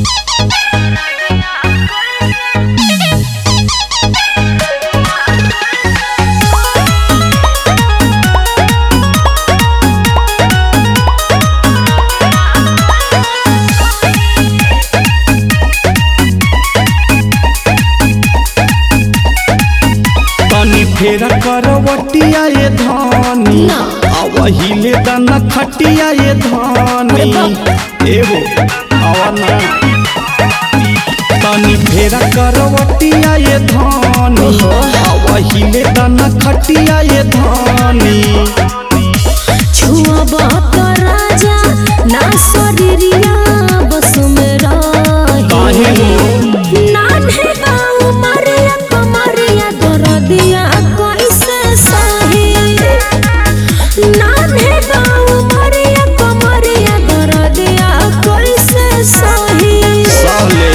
तनी फेरा करवटिया ये धानी ना। आवहिले दाना खटिया ये धानी एहो आवा ना तनी फेरा करवटिया ये धानी आवहिले दाना खटिया ये धानी छुआ तो राजा ना शरीरिया बस में काहे रही हो? नान्हे बाऊ मरिया कमरिया दरदिया कैसे सही नान्हे बाऊ मरिया कमरिया दरदिया कैसे सही साले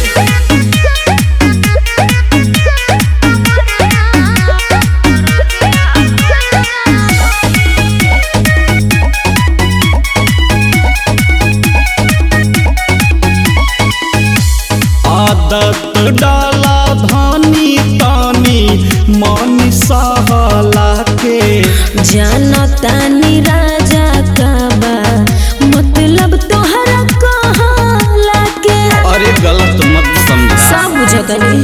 आदत डाला धानी तानी मन सहला के जानतानी राजा का बा मतलब तोहरा कहला के अरे गलत मत समझ सब बुझतनी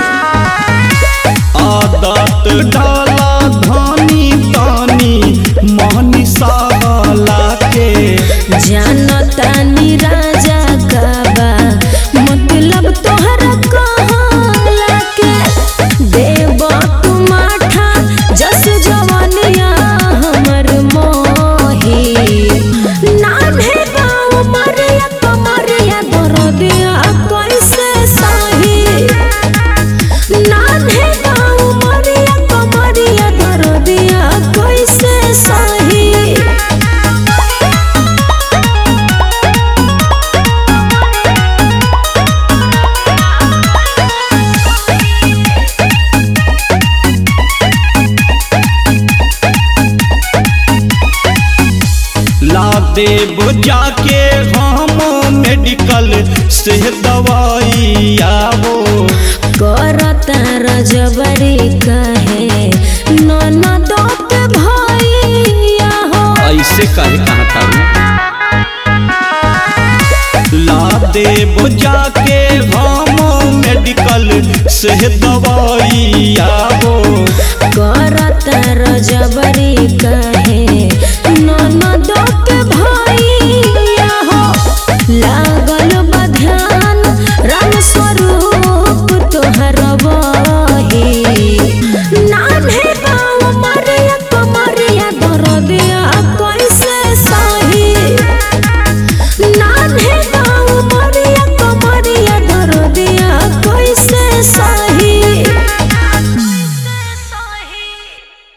आदत डाला धानी तानी मन सहला के जानतानी राजा का बा मतलब तोहरा कहला के देव तू माठा जस जवानिया हमर मोही नान्हे बाऊ मरिया कमरिया दरदिया कैसे सही नान्हे बाऊ मरिया कमरिया दरदिया कैसे सही ला देव जाके हम मेडिकल से दवाई आवो करता रजबरी कहे ननदो के भैया हो ऐसे कहे कहाँ था ला देव जाके हम मेडिकल से दवाई आवो करता रजबरी कहे ननदो के भैया हो लागल बध्यान राम स्वरूप तोहर बही नान्हे बाऊ मरिया कमरिया दरदिया